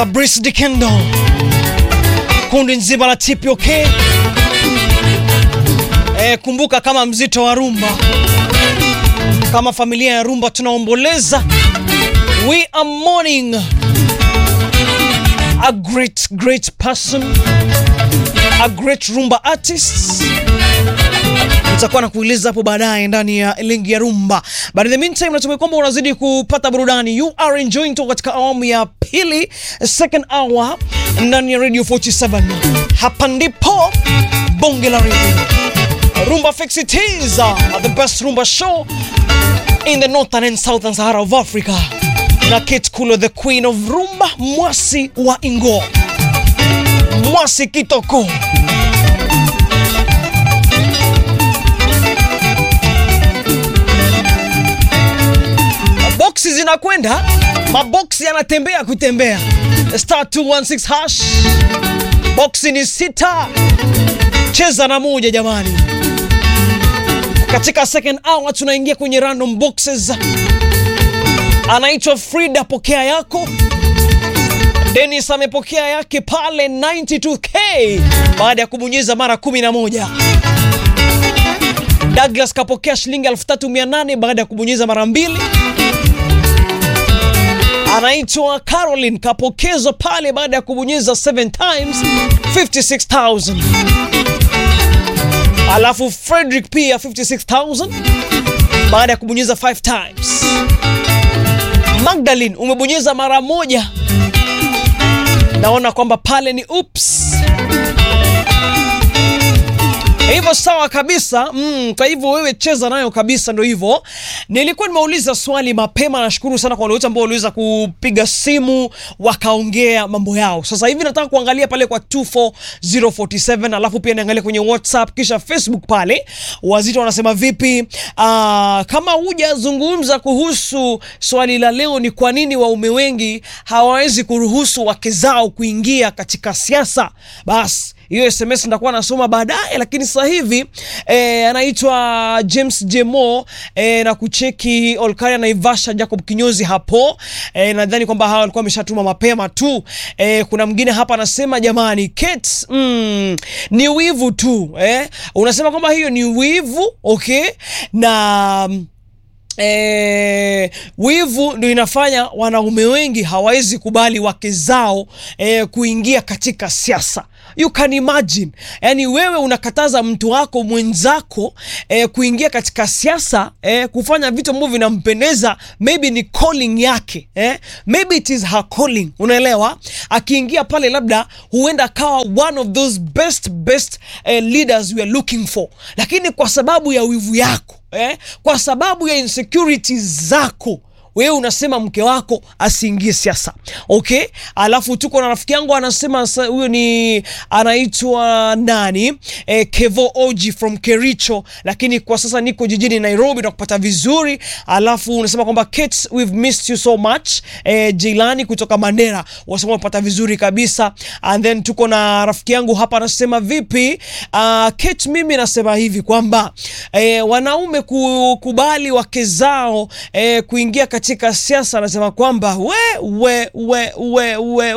Brice Dikendo, kundi nzima la TPOK. E, kumbuka kama mzito wa rumba, kama familia ya rumba tunaomboleza. We are mourning a great great person, a great rumba artist nitakuwa na kueleza hapo baadaye ndani ya lingi ya rumba. But in the meantime, natumai kwamba unazidi kupata burudani. You are enjoying toka katika awamu ya pili, second hour ndani ya Radio 47. Hapa ndipo bonge la radio Rumba Fix It is uh, the best rumba show in the northern and southern Sahara of Africa. Na Kate Kulo, the queen of rumba, mwasi wa Ingo, mwasi kitoko boksi zinakwenda, maboksi yanatembea kutembea. Star 216 hash, boksi ni sita, cheza na moja jamani. Katika second hour tunaingia kwenye random boxes. Anaitwa Frida, pokea yako. Dennis amepokea yake pale 92k baada ya kubonyeza mara 11. Douglas kapokea shilingi 3800 baada ya kubonyeza mara mbili anaitwa Caroline kapokezwa pale baada ya kubonyeza 7 times 56000. Alafu Frederick pia 56000 baada ya kubonyeza 5 times. Magdalene umebonyeza mara moja, naona kwamba pale ni oops hivyo sawa kabisa mm. Kwa hivyo wewe cheza nayo kabisa, ndo hivyo. Nilikuwa nimeuliza swali mapema, nashukuru sana kwa wale wote ambao waliweza kupiga simu wakaongea mambo yao. Sasa hivi nataka kuangalia pale kwa 24047 alafu pia niangalia kwenye WhatsApp kisha Facebook pale wazito wanasema vipi. Aa, kama hujazungumza kuhusu swali la leo, ni kwa nini waume wengi hawawezi kuruhusu wake zao kuingia katika siasa, basi hiyo SMS nitakuwa nasoma baadaye, lakini sasa hivi eh, anaitwa James Jemo eh, na kucheki Olkaria na Ivasha Jacob Kinyozi hapo eh, nadhani kwamba hawa walikuwa wameshatuma mapema tu eh, kuna mwingine hapa anasema jamani, Kate, mm, ni wivu tu eh, unasema kwamba hiyo ni wivu okay, na E, wivu ndio inafanya wanaume wengi hawawezi kubali wake zao e, kuingia katika siasa. You can imagine, yani wewe unakataza mtu wako mwenzako e, kuingia katika siasa e, kufanya vitu ambavyo vinampendeza, maybe ni calling yake e, maybe it is her calling, unaelewa. Akiingia pale, labda huenda akawa one of those best best eh, leaders we are looking for, lakini kwa sababu ya wivu yako Eh, kwa sababu ya insecurities zako wewe unasema mke wako asiingie siasa okay. Alafu tuko na rafiki yangu anasema huyo ni anaitwa nani eh, Kevo Oji from Kericho, lakini kwa sasa niko jijini Nairobi na kupata vizuri. Alafu unasema kwamba Kate, we've missed you so much eh, Jilani kutoka Mandera wasema unapata vizuri kabisa. And then tuko na rafiki yangu hapa anasema vipi, uh, Kate, mimi nasema hivi kwamba eh, wanaume kukubali wake zao eh, kuingia katika siasa, anasema kwamba we we we we we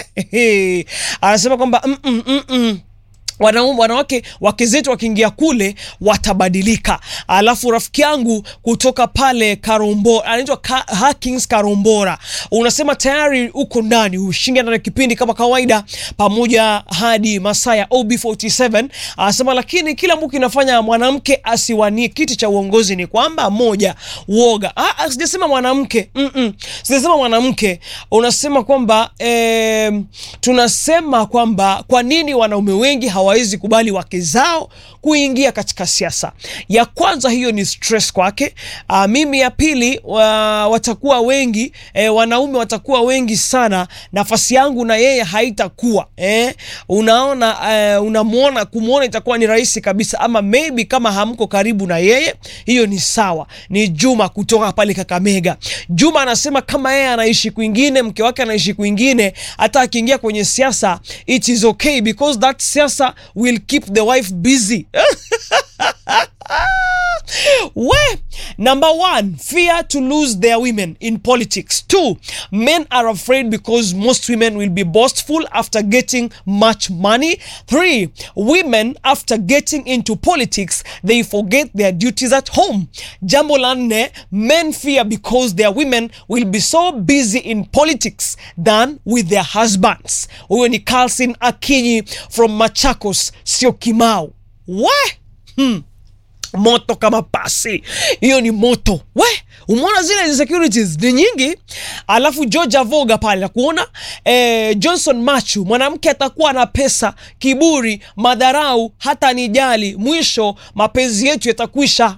we anasema kwamba mm -mm, mm -mm. Wanaume, wanawake wake zetu wakiingia kule watabadilika. Alafu rafiki yangu kutoka pale Karombora anaitwa Ka, Hakings Karombora, unasema tayari uko ndani ushinge ndani ya kipindi kama kawaida, pamoja hadi masaa ya OB47. Anasema lakini kila mtu kinafanya mwanamke asiwanie kiti cha uongozi ni kwamba moja, uoga. Ah, sijasema mwanamke mm -mm. Sijasema mwanamke, unasema kwamba eh, tunasema kwamba kwa nini wanaume wengi hawawezi kubali wake zao kuingia katika siasa. Ya kwanza hiyo ni stress kwake. Uh, mimi ya pili wa, watakuwa wengi eh, wanaume watakuwa wengi sana, nafasi yangu na yeye haitakuwa eh, unaona eh, unamwona kumwona itakuwa ni rahisi kabisa, ama maybe kama hamko karibu na yeye, hiyo ni sawa. Ni Juma kutoka pale Kakamega. Juma anasema kama yeye anaishi kwingine, mke wake anaishi kwingine, hata akiingia kwenye siasa it is okay because that siasa will keep the wife busy we Number one, fear to lose their women in politics. Two, men are afraid because most women will be boastful after getting much money. Three, women after getting into politics, they forget their duties at home. Jambo la nne, men fear because their women will be so busy in politics than with their husbands. Huyo ni Carlson Akinyi from Machakos, sio Kimau. We? Hmm moto kama pasi hiyo ni moto we umeona zile insecurities ni nyingi alafu georgia voga pale nakuona eh, johnson machu mwanamke atakuwa na pesa kiburi madharau hata nijali mwisho mapenzi yetu yatakwisha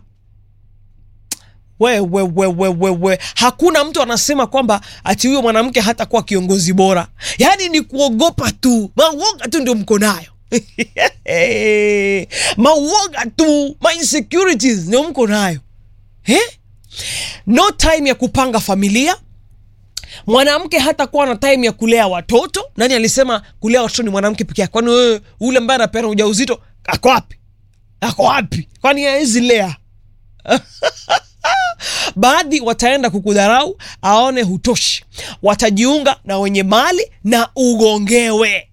wewe wewe wewe hakuna mtu anasema kwamba ati huyo mwanamke hatakuwa kiongozi bora yaani ni kuogopa tu mauoga tu ndio mko nayo mauoga tu ma insecurities ndio mko nayo eh? no time ya kupanga familia mwanamke hata kuwa na time ya kulea watoto nani alisema kulea watoto ni mwanamke peke yake kwani wewe ule ambaye anapeana ujauzito ako wapi ako wapi kwani hawezi lea baadhi wataenda kukudharau aone hutoshi watajiunga na wenye mali na ugongewe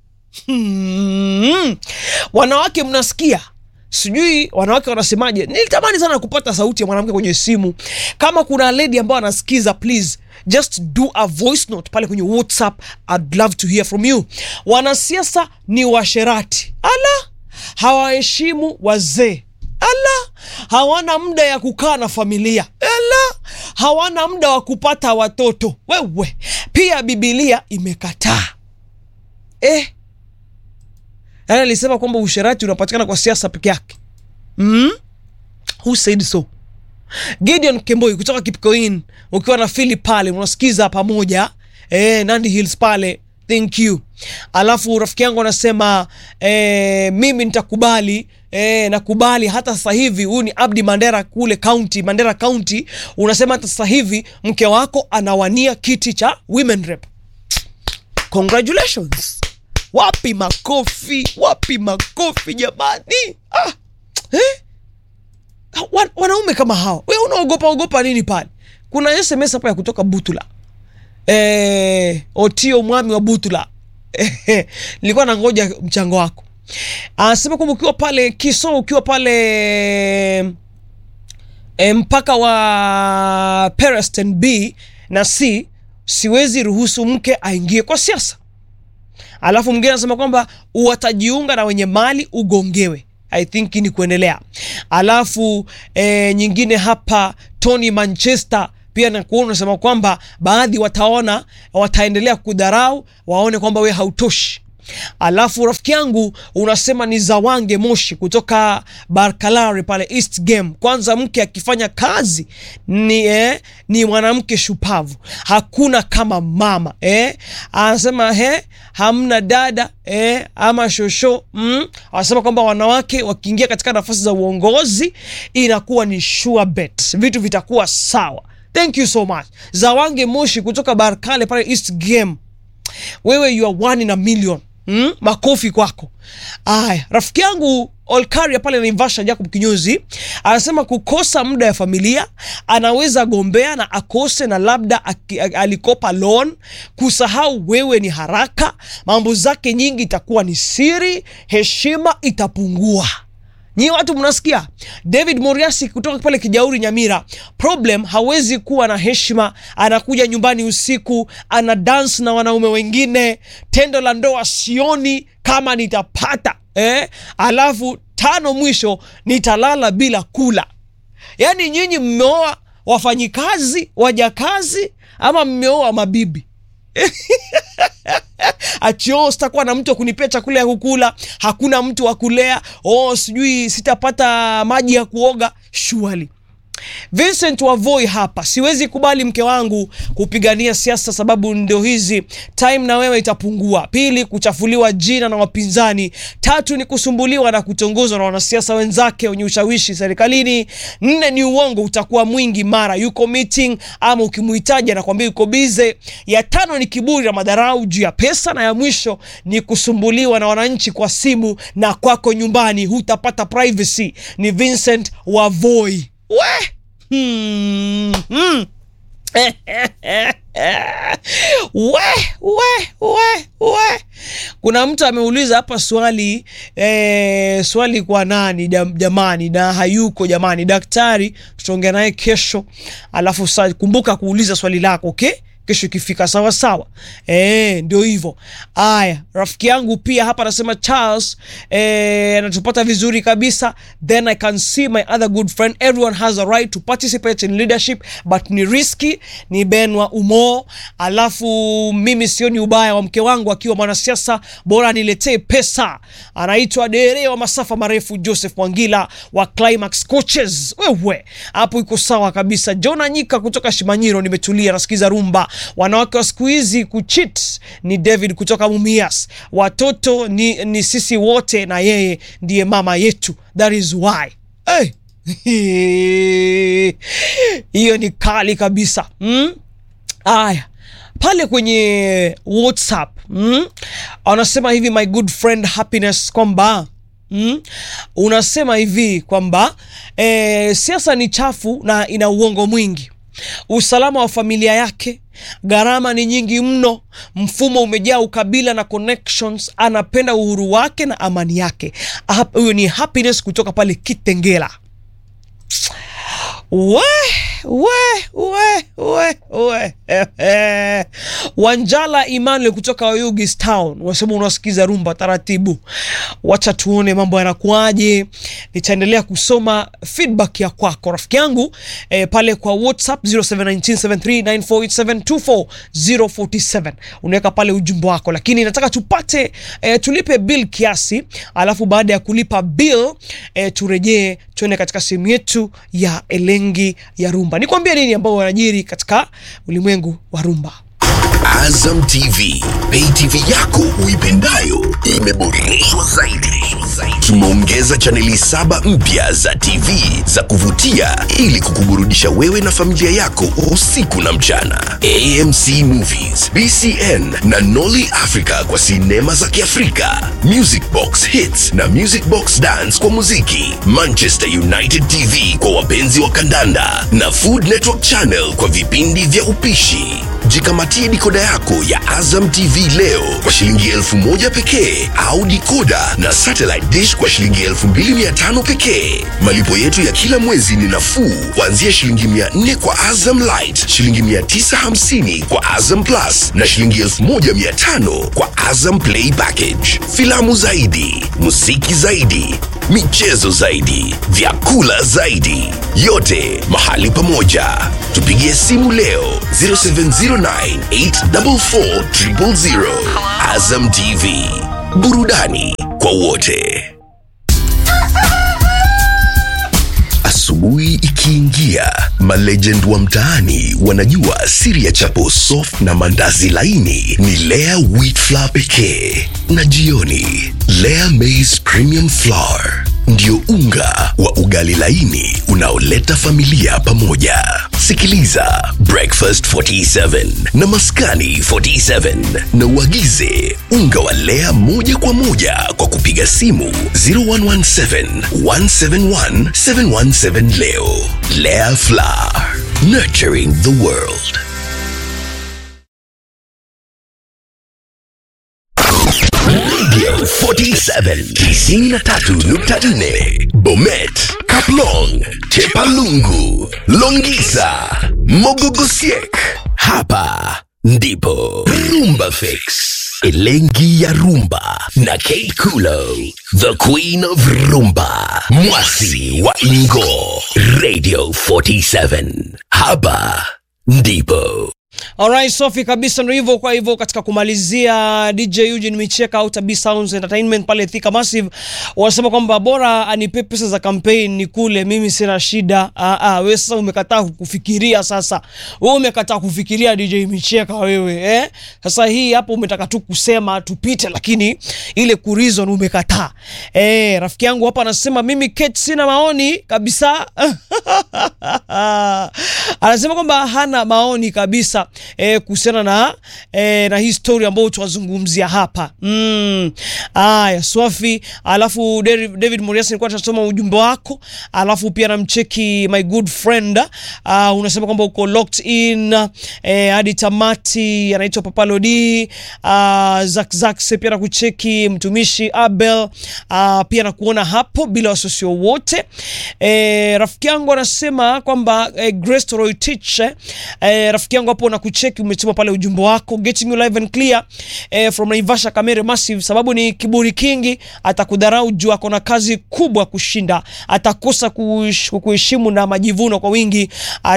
hmm. wanawake mnasikia sijui wanawake wanasemaje nilitamani sana kupata sauti ya mwanamke kwenye simu kama kuna lady ambayo anasikiza please just do a voice note pale kwenye whatsapp I'd love to hear from you wanasiasa ni washerati ala hawaheshimu wazee ala hawana muda ya kukaa na familia ala hawana muda wa kupata watoto wewe pia bibilia imekataa eh yaani alisema kwamba usherati unapatikana kwa siasa peke yake mm? who said so gideon kemboi kutoka kipkoin ukiwa na fili pale unasikiza pamoja eh, nandi hills pale thank you alafu rafiki yangu anasema eh, mimi nitakubali eh, nakubali hata sasa hivi huyu ni abdi mandera kule county mandera county unasema hata sasa hivi mke wako anawania kiti cha women rep congratulations wapi makofi wapi makofi jamani ah, eh? Wa- wanaume kama hawa we unaogopa ogopa nini pale kuna sms hapa ya kutoka butula eh, otio mwami wa butula Eh, nilikuwa nangoja mchango wako anasema kwamba ukiwa pale kiso ukiwa pale e, mpaka wa Pereston B na C siwezi ruhusu mke aingie kwa siasa alafu mwingine anasema kwamba watajiunga na wenye mali ugongewe i think ni kuendelea alafu e, nyingine hapa tony manchester pia nakuona unasema kwamba baadhi wataona wataendelea kudharau waone kwamba we hautoshi alafu rafiki yangu unasema ni zawange moshi kutoka barkalari pale east game kwanza mke akifanya kazi ni, eh, ni mwanamke shupavu hakuna kama mama eh. anasema he hamna dada eh, ama shosho mm. anasema kwamba wanawake wakiingia katika nafasi za uongozi inakuwa ni sure bet vitu vitakuwa sawa thank you so much zawange moshi kutoka barkale pale east game wewe you are one in a million mm? makofi kwako aya rafiki yangu olkaria pale naivasha jacob kinyozi anasema kukosa muda ya familia anaweza gombea na akose na labda aki, a- alikopa loan kusahau wewe ni haraka mambo zake nyingi itakuwa ni siri heshima itapungua nyi watu mnasikia david moriasi kutoka pale kijauri nyamira problem hawezi kuwa na heshima anakuja nyumbani usiku ana dance na wanaume wengine tendo la ndoa sioni kama nitapata eh? alafu tano mwisho nitalala bila kula yaani nyinyi mmeoa wafanyikazi wajakazi ama mmeoa mabibi achio sitakuwa na mtu wa kunipea chakula ya kukula hakuna mtu wa kulea oh sijui sitapata maji ya kuoga shuali Vincent Wavoi hapa, siwezi kubali mke wangu kupigania siasa, sababu ndio hizi time na wewe itapungua. Pili, kuchafuliwa jina na wapinzani. Tatu ni kusumbuliwa na kutongozwa na wanasiasa wenzake wenye ushawishi serikalini. Nne ni uongo utakuwa mwingi, mara yuko meeting ama ukimuhitaji anakwambia yuko bize. Ya tano ni kiburi na madharau juu ya pesa, na ya mwisho ni kusumbuliwa na wananchi kwa simu na kwako nyumbani hutapata privacy. Ni Vincent Wavoi we Hmm. Hmm. we we we we kuna mtu ameuliza hapa swali eh, swali kwa nani jam, jamani na hayuko jamani daktari tutaongea naye kesho alafu sa, kumbuka kuuliza swali lako okay kesho ikifika sawa sawa e, ndio hivyo aya rafiki yangu pia hapa anasema charles eh, anatupata vizuri kabisa then i can see my other good friend everyone has a right to participate in leadership but ni riski ni benwa umo alafu mimi sioni ubaya wa mke wangu akiwa mwanasiasa bora niletee pesa anaitwa dere wa masafa marefu joseph mwangila wa climax coaches wewe hapo iko sawa kabisa jona nyika kutoka shimanyiro nimetulia nasikiza rumba wanawake wa siku hizi kuchit ni david kutoka mumias watoto ni, ni sisi wote na yeye ndiye mama yetu that is why hey. hiyo ni kali kabisa mm? aya pale kwenye whatsapp mm? anasema hivi my good friend happiness kwamba Mm? unasema hivi kwamba e, siasa ni chafu na ina uongo mwingi usalama wa familia yake gharama ni nyingi mno mfumo umejaa ukabila na connections anapenda uhuru wake na amani yake huyo ni happiness kutoka pale kitengela we we we we we wanjala Emmanuel kutoka Oyugis Town wasema unasikiza rumba taratibu wacha tuone mambo yanakuaje nitaendelea kusoma feedback ya kwako rafiki yangu eh, pale kwa whatsapp 0719739487 unaweka pale ujumbe wako lakini nataka tupate eh, tulipe bill kiasi alafu baada ya kulipa bill eh, turejee tuende katika sehemu yetu ya elengi ya rumba nikwambie nini ambao wanajiri katika ulimwengu wa rumba Azam TV, pay TV yako uipendayo imeboreshwa zaidi. Tumeongeza chaneli saba mpya za TV za kuvutia ili kukuburudisha wewe na familia yako usiku na mchana. AMC Movies, BCN na Nolly Africa kwa sinema za Kiafrika, Music Box Hits na Music Box Dance kwa muziki, Manchester United TV kwa wapenzi wa kandanda na Food Network Channel kwa vipindi vya upishi. Jikamatie dikoda yako ya Azam TV leo kwa shilingi elfu moja pekee au dikoda na satellite dish kwa shilingi elfu mbili mia tano pekee. Malipo yetu ya kila mwezi ni nafuu kuanzia shilingi mia nne kwa Azam Light, shilingi mia tisa hamsini kwa Azam Plus na shilingi elfu moja mia tano kwa Azam Play Package. Filamu zaidi, muziki zaidi, michezo zaidi, vyakula zaidi, yote mahali pamoja. Tupigie simu leo 0709844000. Azam TV, burudani kwa wote. Asubuhi ikiingia, malegend wa mtaani wanajua siri ya chapo soft na mandazi laini ni Lea wheat flour pekee, na jioni Lea maize premium flour ndio unga wa ugali laini unaoleta familia pamoja. Sikiliza Breakfast 47 na Maskani 47 na uagize unga wa Lea moja kwa moja kwa kupiga simu 0117 171 717 leo. Lea Flour, nurturing the world. Radio 47 93.4 Bomet, Kaplong, Chepalungu, Longisa, Mogogosiek. Hapa ndipo Rumba Fix. Elengi ya Rumba na Kate Kulo, the Queen of Rumba, Mwasi wa Ingo, Radio 47. Hapa ndipo Alright, Sofi kabisa ndio hivyo. Kwa hivyo katika kumalizia, DJ Eugene Micheka au Tabi Sounds Entertainment pale Thika Massive wanasema kwamba bora anipe pesa za campaign ni kule, mimi sina shida. Ah, ah, wewe sasa umekataa kufikiria, sasa wewe umekataa kufikiria DJ Micheka wewe eh? Sasa hii hapo umetaka tu kusema tupite, lakini ile ku reason umekataa. Eh, rafiki yangu hapa anasema mimi Kate sina maoni kabisa. Anasema kwamba hana maoni kabisa kabisa eh, kuhusiana na eh, na hii story ambayo tunazungumzia hapa mm. Aya, Swafi, alafu David, David Morias nilikuwa nasoma ujumbe wako, alafu pia namcheki my good friend uh, unasema kwamba uko locked in eh, hadi tamati, anaitwa Papa Lodi uh, Zak Zakse pia nakucheki mtumishi Abel uh, pia nakuona hapo bila wasiwasi wowote. Eh, rafiki yangu anasema kwamba eh, Grace Toroitich eh, rafiki yangu hapo nakucheki, umetuma pale ujumbe wako getting you live and clear eh, from Naivasha Kamere Massive, sababu ni kiburi kingi, atakudharau juu ako na kazi kubwa kushinda, atakosa kush- kukuheshimu na majivuno kwa wingi,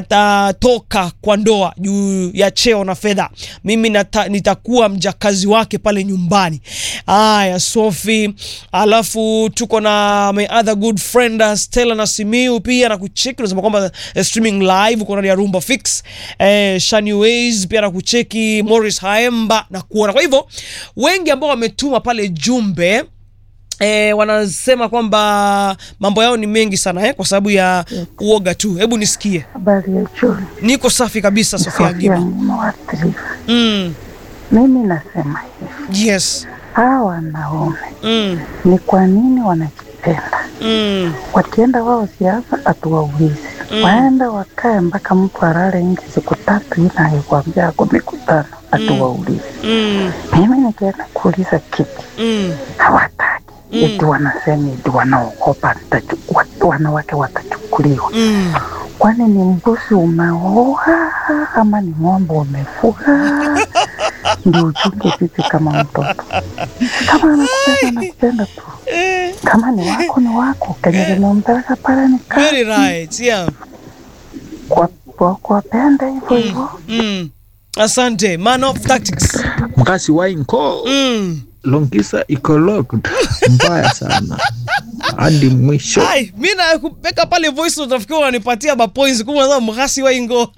atatoka kwa ndoa juu ya cheo na fedha. Mimi nata, nitakuwa mjakazi wake pale nyumbani. Aya, Sophie, alafu tuko na my other good friend uh, Stella na Simiu pia na kucheki, unasema kwamba eh, streaming live uko ndani ya Rumba Fix eh, Shani Ways pia na kucheki Morris Haemba na kuona. Kwa hivyo wengi ambao wametuma pale jumbe E, wanasema kwamba mambo yao ni mengi sana eh, kwa sababu ya uoga tu. Hebu nisikie. Habari ya Juli, Niko safi kabisa, Sofia Sofia Gima. nimewaathiriwa. Mm, Mimi nasema hivi, yes. hawa wanaume Mm, ni kwa nini wanajipenda? mm, Wakienda wao siasa, hatuwaulizi waenda wakae mpaka mtu alale nje siku tatu, ila akikwambia ako mikutano, hatuwaulizi. mm, Mimi nikienda kuuliza kitu mm, hawataki eti wanasema eti wanaogopa nitachukua, wanawake watachukuliwa. mm. Kwani ni mbuzi umeoa ama ni ng'ombe umefuga? Ndio uchunge vipi kama mtoto? Kama anakupenda nakupenda tu, Eh, kama ni wako ni wako. Kenye limempeleka pale ni very kazi, right. Yeah. Kwa- kwa- kuwapenda hivyo hivyo. Mm. Asante. Man of tactics. mkasi wainko Mm. longisa iko locked mbaya sana hadi mwisho Ai, mi na kupeka pale voice note nafikiri wananipatia mapoints kumbe sasa mhasi wa ingo.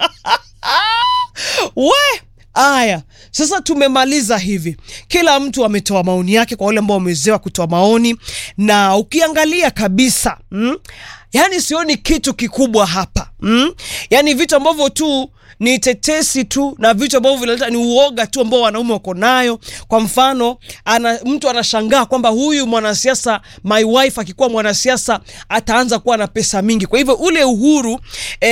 We! Aya, sasa tumemaliza hivi. Kila mtu ametoa maoni yake kwa wale ambao wamewezewa kutoa maoni na ukiangalia kabisa, mm, yani sioni kitu kikubwa hapa. Mm? Yani vitu ambavyo tu ni tetesi tu na vitu ambavyo vinaleta ni uoga tu ambao wanaume wako nayo. Kwa mfano, ana, mtu anashangaa kwamba huyu mwanasiasa my wife akikuwa mwanasiasa ataanza kuwa na pesa mingi. Kwa hivyo ule uhuru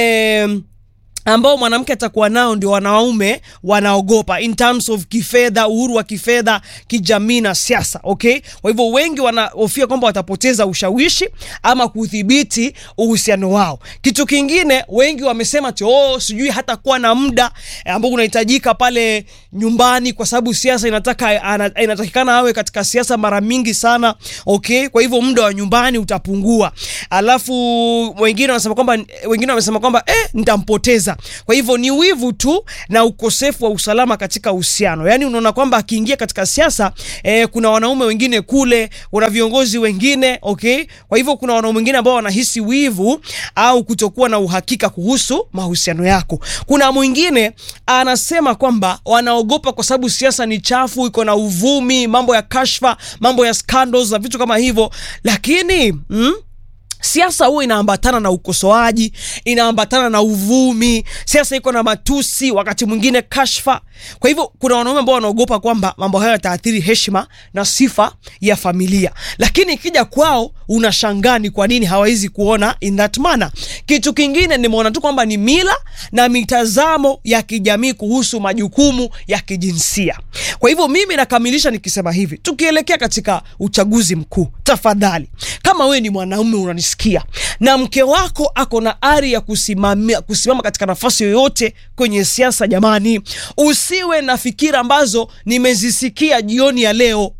eh, ambao mwanamke atakuwa nao ndio wanaume wanaogopa in terms of kifedha, uhuru wa kifedha, kijamii na siasa. Okay, kwa hivyo wengi wanahofia kwamba watapoteza ushawishi ama kudhibiti uhusiano wao. Kitu kingine, wengi wamesema ati oh, sijui hata kuwa na muda eh, ambao unahitajika pale nyumbani, kwa sababu siasa inataka ana, inatakikana awe katika siasa mara mingi sana. Okay, kwa hivyo muda wa nyumbani utapungua. Alafu wengine wanasema kwamba wengine wamesema kwamba eh, nitampoteza. Kwa hivyo ni wivu tu na ukosefu wa usalama katika uhusiano. Yaani unaona kwamba akiingia katika siasa eh, kuna wanaume wengine kule, kuna viongozi wengine, okay? Kwa hivyo kuna wanaume wengine ambao wanahisi wivu au kutokuwa na uhakika kuhusu mahusiano yako. Kuna mwingine anasema kwamba wanaogopa kwa sababu siasa ni chafu, iko na uvumi, mambo ya kashfa, mambo ya scandals na vitu kama hivyo. Lakini mm, siasa huwa inaambatana na ukosoaji, inaambatana na uvumi. Siasa iko na matusi, wakati mwingine kashfa. Kwa hivyo kuna wanaume ambao wanaogopa kwamba mambo hayo yataathiri heshima na sifa ya familia, lakini ikija kwao unashangaa ni kwa nini hawawezi kuona in that manner. Kitu kingine nimeona tu kwamba ni mila na mitazamo ya kijamii kuhusu majukumu ya kijinsia. Kwa hivyo mimi nakamilisha nikisema hivi, tukielekea katika uchaguzi mkuu, tafadhali, kama wewe ni mwanaume unanisikia na mke wako ako na ari ya kusimamia, kusimama katika nafasi yoyote kwenye siasa, jamani, usiwe na fikira ambazo nimezisikia jioni ya leo.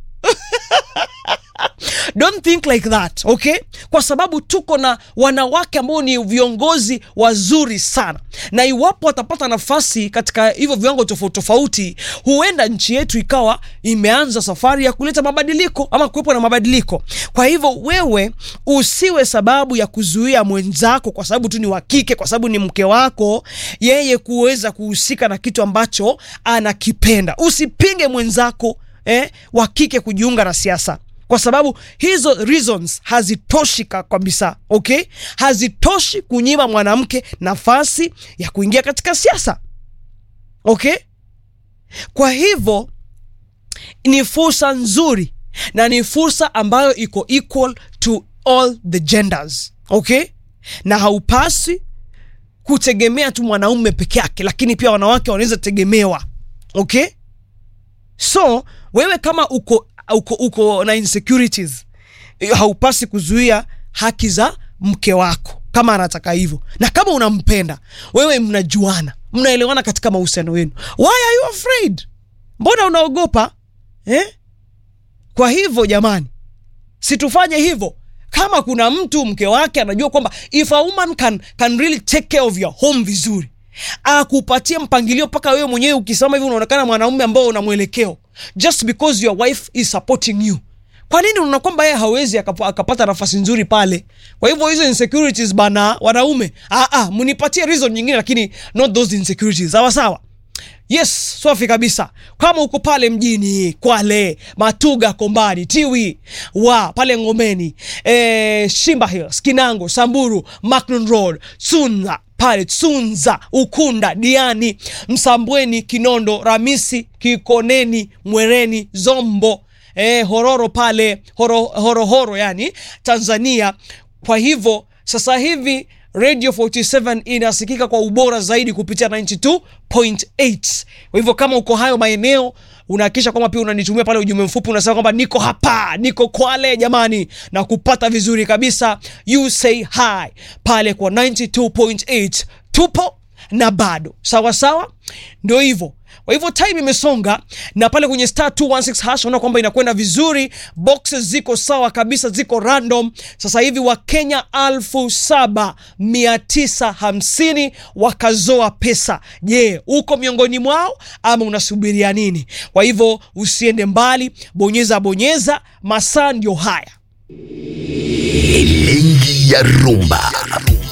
Don't think like that, okay? Kwa sababu tuko na wanawake ambao ni viongozi wazuri sana, na iwapo watapata nafasi katika hivyo viwango tofauti tofauti, huenda nchi yetu ikawa imeanza safari ya kuleta mabadiliko ama kuwepo na mabadiliko. Kwa hivyo wewe usiwe sababu ya kuzuia mwenzako kwa sababu tu ni wa kike, kwa sababu ni mke wako, yeye kuweza kuhusika na kitu ambacho anakipenda. Usipinge mwenzako eh, wa kike kujiunga na siasa kwa sababu hizo reasons hazitoshi ka- kabisa, okay? Hazitoshi kunyima mwanamke nafasi ya kuingia katika siasa. okay kwa hivyo ni fursa nzuri na ni fursa ambayo iko equal to all the genders okay na haupasi kutegemea tu mwanaume peke yake lakini pia wanawake wanaweza tegemewa okay so wewe kama uko uko, uko na insecurities haupasi kuzuia haki za mke wako kama anataka hivyo na kama unampenda wewe mnajuana mnaelewana katika mahusiano yenu why are you afraid mbona unaogopa eh? kwa hivyo jamani situfanye hivyo kama kuna mtu mke wake anajua kwamba if a woman can, can really take care of your home vizuri akupatie mpangilio mpaka wewe mwenyewe ukisema hivi unaonekana mwanaume ambao una mwelekeo just because your wife is supporting you kwa nini unaona kwamba yeye hawezi akapa- akapata nafasi nzuri pale kwa hivyo hizo insecurities bana wanaume ah, ah, mnipatie reason nyingine lakini not those insecurities sawa sawa yes safi kabisa kama uko pale mjini kwale matuga kombani tiwi wa pale ngomeni e, shimba hills kinango samburu macnon road sunza pale tsunza ukunda diani msambweni kinondo ramisi kikoneni mwereni zombo e, hororo pale horo, horo, horo yani tanzania kwa hivyo sasa hivi radio 47 inasikika kwa ubora zaidi kupitia 92.8 kwa hivyo kama uko hayo maeneo unahakikisha kwamba pia unanitumia pale ujumbe mfupi unasema kwamba niko hapa niko kwale jamani na kupata vizuri kabisa you say hi pale kwa 92.8 tupo na bado sawa sawa ndio hivyo kwa hivyo time imesonga na pale kwenye star 216 hash unaona kwamba inakwenda vizuri boxes ziko sawa kabisa ziko random sasa hivi wakenya 7950 wakazoa pesa je uko miongoni mwao ama unasubiria nini kwa hivyo usiende mbali bonyeza bonyeza masaa ndio haya Elengi ya rumba